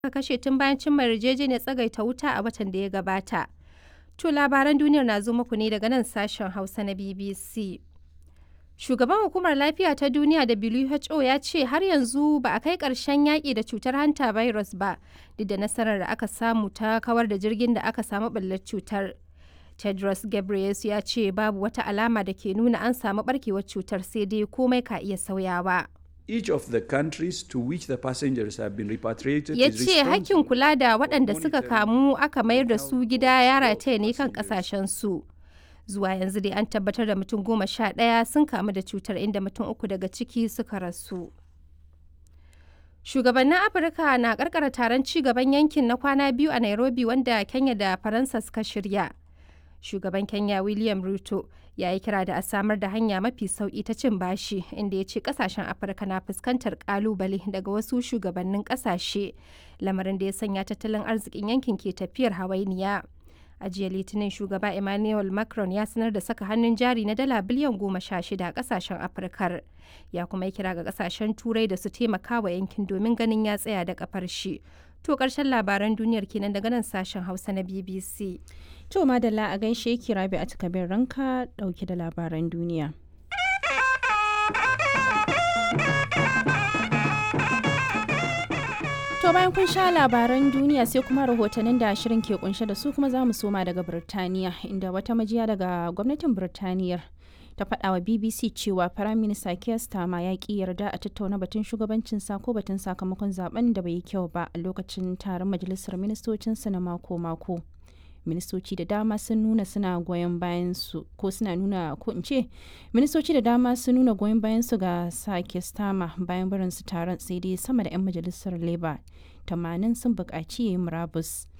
aka kashe tun bayan cimma yarjejeniyar tsagaita wuta a watan da ya gabata. To labaran duniyar na zo muku ne daga nan sashen Hausa na BBC. Shugaban Hukumar Lafiya ta Duniya WHO ya ce har yanzu ba a kai ƙarshen yaƙi da cutar hanta virus ba, duk da nasarar da aka samu ta kawar da jirgin da aka samu ɓullar cutar. Tedros Ghebreyesus ya ce babu wata alama da ke nuna an samu ɓarkewar cutar sai dai komai ka iya sauyawa. Each of the countries to which the passengers have been repatriated ya is ce hakkin responsible kula da waɗanda suka kamu aka mayar da su gida ya rataya ne kan su zuwa yanzu dai an tabbatar da mutum goma sha ɗaya sun kamu da cutar inda mutum uku daga ciki suka rasu shugabannin afirka na karkara taron ci gaban yankin na kwana biyu a nairobi wanda kenya da faransa suka shirya shugaban kenya william ruto ya yi kira da a samar da hanya mafi sauki ta cin bashi inda ya ce kasashen afirka na fuskantar kalubale daga wasu shugabannin kasashe lamarin da ya sanya tattalin arzikin yankin ke tafiyar hawainiya a jiya litinin shugaba emmanuel macron ya sanar da saka hannun jari na dala biliyan goma sha shida a kasashen afirkar ya kuma yi kira ga kasashen turai da su taimaka wa yankin domin ganin ya tsaya da kafar shi to karshen labaran duniyar kenan daga nan sashen hausa na bbc To madalla a gaishe ki rabi a takabin ranka dauke da labaran duniya. To bayan kun sha labaran duniya sai kuma rahotannin da shirin ke kunshe da su kuma za mu soma daga Birtaniya inda wata majiya daga gwamnatin Birtaniyar ta faɗa wa BBC cewa Firayim Minista Keir Starmer ya ƙi yarda a tattauna batun shugabancin sa ko batun sakamakon zaben da bai yi kyau ba a lokacin taron majalisar ministocinsa na mako-mako. ministoci da dama sun nuna suna goyon bayan su ko suna nuna ko in ce ministoci da dama sun nuna goyon bayan su ga sake stama bayan barin su taron sai dai sama da 'yan majalisar labour 80 sun buƙaci yayi murabus